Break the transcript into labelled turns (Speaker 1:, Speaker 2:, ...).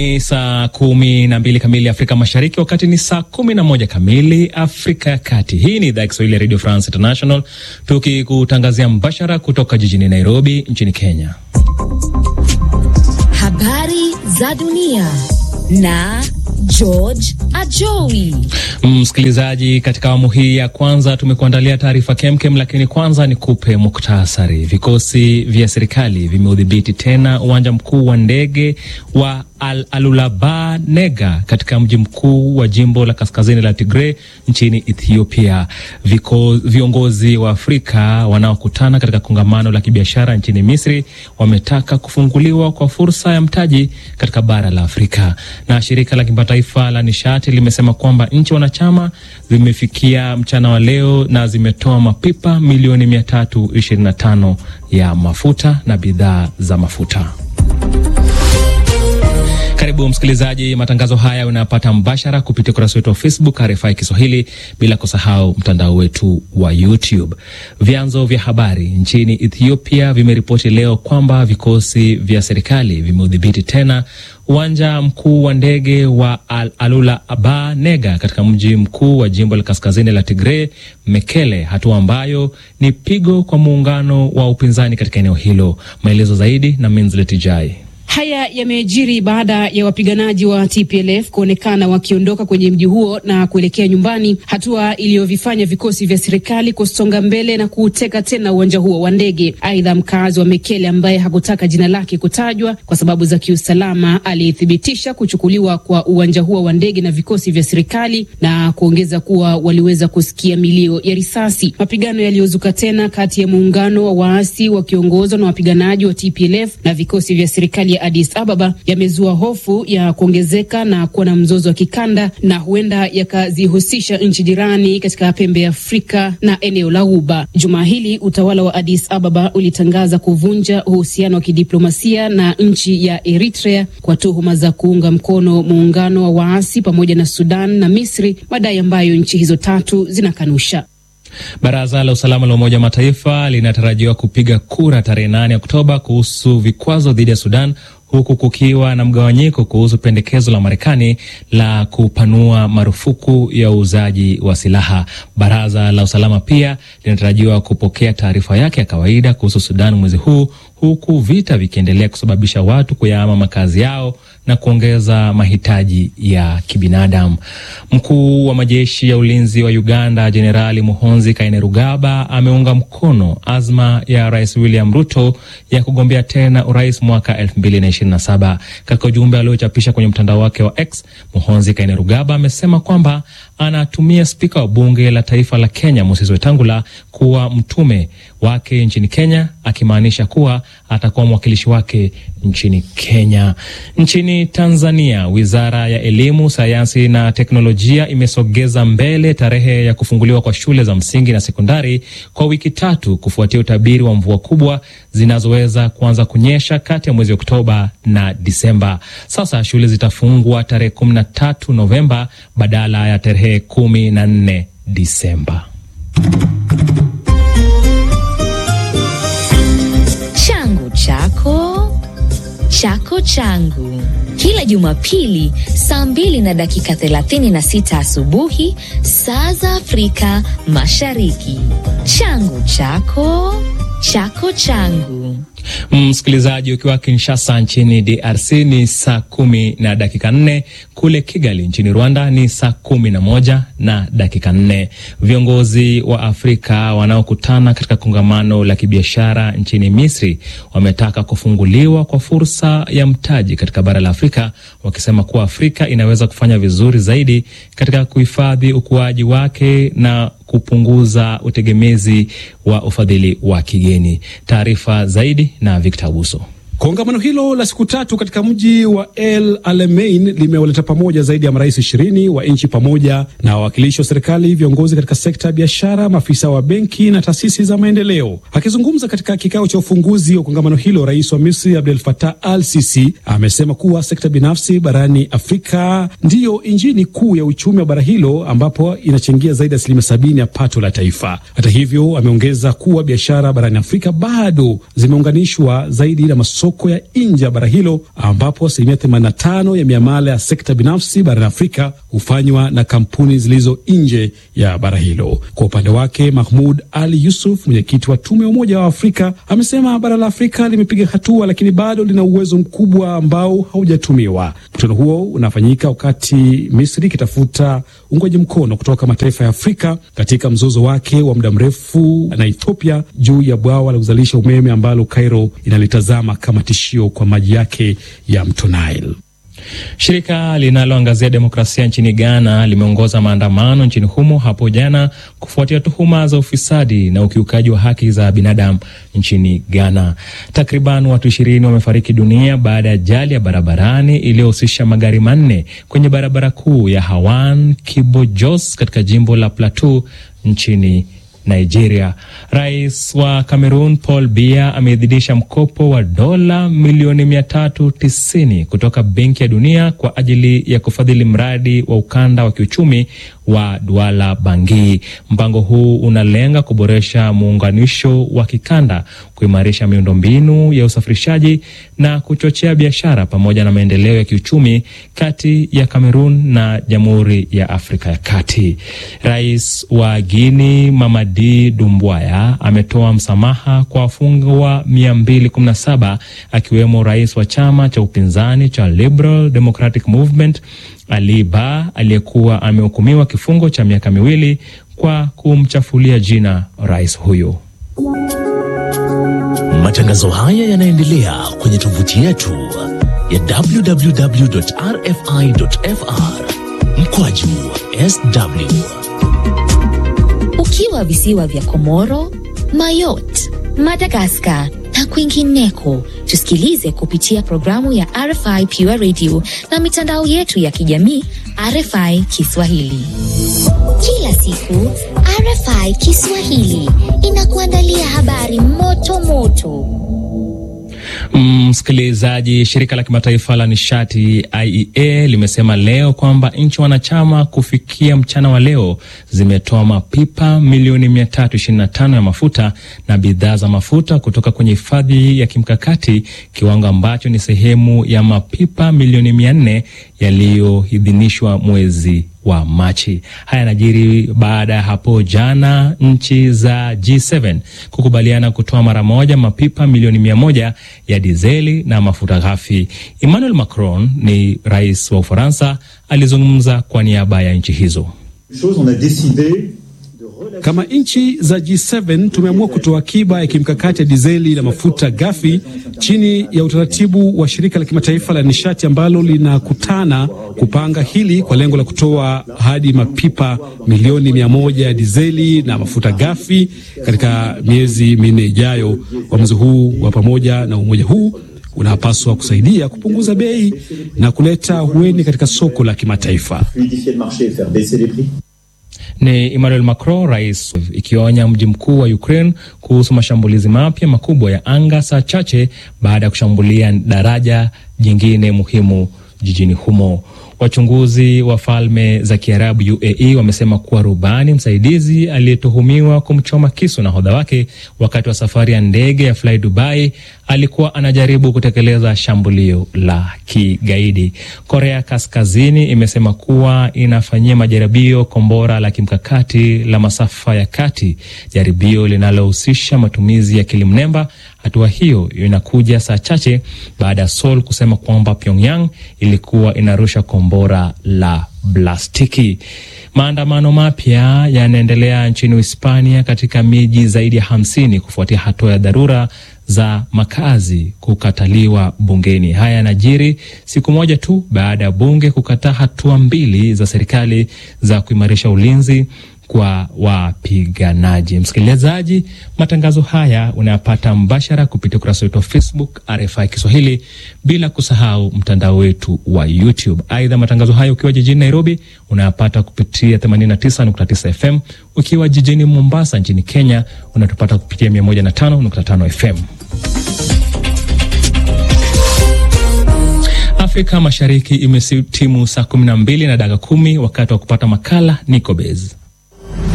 Speaker 1: Ni saa kumi na mbili kamili Afrika Mashariki, wakati ni saa kumi na moja kamili Afrika ya Kati. Hii ni idhaa ya Kiswahili ya Radio France International, tukikutangazia mbashara kutoka jijini Nairobi nchini Kenya.
Speaker 2: Habari za dunia na George Ajowi.
Speaker 1: Msikilizaji, katika awamu hii ya kwanza tumekuandalia taarifa kemkem, lakini kwanza ni kupe muktasari. Vikosi vya serikali vimeudhibiti tena uwanja mkuu wa ndege wa Al Alulaba Nega katika mji mkuu wa jimbo la kaskazini la Tigray nchini Ethiopia. Viko, viongozi wa Afrika wanaokutana katika kongamano la kibiashara nchini Misri wametaka kufunguliwa kwa fursa ya mtaji katika bara la Afrika. Na shirika la kimataifa la nishati limesema kwamba nchi wanachama zimefikia mchana wa leo na zimetoa mapipa milioni 325 ya mafuta na bidhaa za mafuta. Karibu msikilizaji, matangazo haya unayapata mbashara kupitia ukurasa wetu wa Facebook RFI Kiswahili, bila kusahau mtandao wetu wa YouTube. Vyanzo vya habari nchini Ethiopia vimeripoti leo kwamba vikosi vya serikali vimeudhibiti tena uwanja mkuu wa ndege wa Al Alula Aba Nega katika mji mkuu wa jimbo la kaskazini la Tigray, Mekele, hatua ambayo ni pigo kwa muungano wa upinzani katika eneo hilo. Maelezo zaidi na Minzlet Jai.
Speaker 3: Haya yamejiri baada ya wapiganaji wa TPLF kuonekana wakiondoka kwenye mji huo na kuelekea nyumbani, hatua iliyovifanya vikosi vya serikali kusonga mbele na kuuteka tena uwanja huo wa ndege. Aidha, mkazi wa Mekele ambaye hakutaka jina lake kutajwa kwa sababu za kiusalama alithibitisha kuchukuliwa kwa uwanja huo wa ndege na vikosi vya serikali na kuongeza kuwa waliweza kusikia milio ya risasi. Mapigano yaliyozuka tena kati ya muungano wa waasi wakiongozwa na wapiganaji wa TPLF na vikosi vya serikali ya Addis Ababa yamezua hofu ya kuongezeka na kuwa na mzozo wa kikanda na huenda yakazihusisha nchi jirani katika pembe ya Afrika na eneo la Ghuba. Jumaa hili utawala wa Addis Ababa ulitangaza kuvunja uhusiano wa kidiplomasia na nchi ya Eritrea kwa tuhuma za kuunga mkono muungano wa waasi pamoja na Sudan na Misri, madai ambayo nchi hizo tatu zinakanusha.
Speaker 1: Baraza la usalama la Umoja wa Mataifa linatarajiwa kupiga kura tarehe 8 Oktoba kuhusu vikwazo dhidi ya Sudan huku kukiwa na mgawanyiko kuhusu pendekezo la Marekani la kupanua marufuku ya uuzaji wa silaha. Baraza la usalama pia linatarajiwa kupokea taarifa yake ya kawaida kuhusu Sudan mwezi huu, huku vita vikiendelea kusababisha watu kuyahama makazi yao na kuongeza mahitaji ya kibinadamu. Mkuu wa majeshi ya ulinzi wa Uganda Jenerali Muhonzi Kainerugaba ameunga mkono azma ya Rais William Ruto ya kugombea tena urais mwaka 2027. Katika ujumbe aliochapisha kwenye mtandao wake wa X, Muhonzi Kainerugaba amesema kwamba anatumia spika wa bunge la taifa la Kenya Moses Wetangula kuwa mtume wake nchini Kenya, akimaanisha kuwa atakuwa mwakilishi wake nchini Kenya. Nchini Tanzania, wizara ya elimu, sayansi na teknolojia imesogeza mbele tarehe ya kufunguliwa kwa shule za msingi na sekondari kwa wiki tatu kufuatia utabiri wa mvua kubwa zinazoweza kuanza kunyesha kati ya mwezi Oktoba na Disemba. Sasa shule zitafungwa tarehe 13 Novemba badala ya tarehe 14 Disemba.
Speaker 2: Changu chako chako changu, kila Jumapili saa mbili na dakika 36 asubuhi saa za Afrika Mashariki. Changu chako chako changu.
Speaker 1: Msikilizaji, ukiwa Kinshasa nchini DRC ni saa kumi na dakika nne. Kule Kigali nchini Rwanda ni saa kumi na moja na dakika nne. Viongozi wa Afrika wanaokutana katika kongamano la kibiashara nchini Misri wametaka kufunguliwa kwa fursa ya mtaji katika bara la Afrika, wakisema kuwa Afrika inaweza kufanya vizuri zaidi katika kuhifadhi ukuaji wake na kupunguza utegemezi wa ufadhili wa kigeni. Taarifa zaidi na Victor Abuso.
Speaker 4: Kongamano hilo la siku tatu katika mji wa El Alamein limewaleta pamoja zaidi ya marais ishirini wa nchi pamoja na wawakilishi wa serikali, viongozi katika sekta ya biashara, maafisa wa benki na taasisi za maendeleo. Akizungumza katika kikao cha ufunguzi wa kongamano hilo, rais wa Misri Abdel Fattah Al Sisi amesema kuwa sekta binafsi barani Afrika ndiyo injini kuu ya uchumi wa bara hilo, ambapo inachangia zaidi ya asilimia sabini ya pato la taifa. Hata hivyo, ameongeza kuwa biashara barani Afrika bado zimeunganishwa zaidi na masoko masoko ya nje ya bara hilo, ambapo asilimia 85 ya miamala ya sekta binafsi barani Afrika hufanywa na kampuni zilizo nje ya bara hilo. Kwa upande wake, Mahmud Ali Yusuf, mwenyekiti wa tume ya Umoja wa Afrika, amesema bara la Afrika limepiga hatua, lakini bado lina uwezo mkubwa ambao haujatumiwa. Mkutano huo unafanyika wakati Misri ikitafuta uungwaji mkono kutoka mataifa ya Afrika katika mzozo wake wa muda mrefu na Ethiopia juu ya bwawa la kuzalisha umeme ambalo Cairo inalitazama kama tishio kwa maji yake ya mto Nile.
Speaker 1: Shirika linaloangazia demokrasia nchini Ghana limeongoza maandamano nchini humo hapo jana kufuatia tuhuma za ufisadi na ukiukaji wa haki za binadamu nchini Ghana. Takriban watu ishirini wamefariki dunia baada ya ajali ya barabarani iliyohusisha magari manne kwenye barabara kuu ya Hawan Kibojos katika jimbo la Plateau nchini Nigeria. Rais wa Cameroon Paul Biya ameidhinisha mkopo wa dola milioni mia tatu tisini kutoka Benki ya Dunia kwa ajili ya kufadhili mradi wa ukanda wa kiuchumi wa Douala Bangui. Mpango huu unalenga kuboresha muunganisho wa kikanda, kuimarisha miundombinu ya usafirishaji na kuchochea biashara pamoja na maendeleo ya kiuchumi kati ya Cameroon na Jamhuri ya Afrika ya Kati. Rais wa Guinea Mamadi Doumbouya ametoa msamaha kwa wafungwa 217 akiwemo rais wa chama cha upinzani cha Liberal Democratic Movement Ali Ba aliyekuwa amehukumiwa kifungo cha miaka miwili kwa kumchafulia jina rais huyo.
Speaker 5: Matangazo haya yanaendelea kwenye tovuti yetu ya www.rfi.fr mkwaju sw.
Speaker 2: Ukiwa visiwa vya Komoro, Mayotte, Madagaskar na kwingineko, tusikilize kupitia programu ya RFI Pure Radio na mitandao yetu ya kijamii RFI Kiswahili. Kila siku RFI Kiswahili inakuandalia habari moto moto.
Speaker 1: Msikilizaji, mm, shirika la kimataifa la nishati IEA limesema leo kwamba nchi wanachama kufikia mchana wa leo zimetoa mapipa milioni 325 ya mafuta na bidhaa za mafuta kutoka kwenye hifadhi ya kimkakati, kiwango ambacho ni sehemu ya mapipa milioni 400 yaliyoidhinishwa mwezi wa Machi. Haya yanajiri baada ya hapo jana nchi za G7 kukubaliana kutoa mara moja mapipa milioni mia moja ya dizeli na mafuta ghafi. Emmanuel Macron ni rais wa Ufaransa, alizungumza kwa niaba ya nchi hizo.
Speaker 4: Kama nchi za G7 tumeamua kutoa akiba ya kimkakati ya dizeli na mafuta ghafi chini ya utaratibu wa shirika la kimataifa la nishati ambalo linakutana kupanga hili kwa lengo la kutoa hadi mapipa milioni mia moja ya dizeli na mafuta ghafi katika miezi minne ijayo. Uamuzi huu wa pamoja na umoja huu unapaswa kusaidia kupunguza bei na kuleta hueni katika soko la kimataifa.
Speaker 1: Ni Emmanuel Macron, rais, ikionya mji mkuu wa Ukraine kuhusu mashambulizi mapya makubwa ya anga saa chache baada ya kushambulia daraja jingine muhimu jijini humo. Wachunguzi wa Falme za Kiarabu UAE wamesema kuwa rubani msaidizi aliyetuhumiwa kumchoma kisu nahodha wake wakati wa safari ya ndege ya Fly Dubai alikuwa anajaribu kutekeleza shambulio la kigaidi. Korea Kaskazini imesema kuwa inafanyia majaribio kombora la kimkakati la masafa ya kati, jaribio linalohusisha matumizi ya akili mnemba. Hatua hiyo inakuja saa chache baada ya Seoul kusema kwamba Pyongyang ilikuwa inarusha kombora la blastiki. Maandamano mapya yanaendelea nchini Hispania katika miji zaidi ya hamsini kufuatia hatua ya dharura za makazi kukataliwa bungeni. Haya yanajiri siku moja tu baada ya bunge kukataa hatua mbili za serikali za kuimarisha ulinzi kwa wapiganaji. Msikilizaji, matangazo haya unayapata mbashara kupitia ukurasa wetu wa Facebook RFI Kiswahili, bila kusahau mtandao wetu wa YouTube. Aidha, matangazo haya ukiwa jijini Nairobi unayapata kupitia 89.9 FM, ukiwa jijini Mombasa nchini Kenya unatupata kupitia 105.5 FM. Afrika Mashariki imetimu saa 12 na dakika kumi wakati wa kupata makala Nicobez.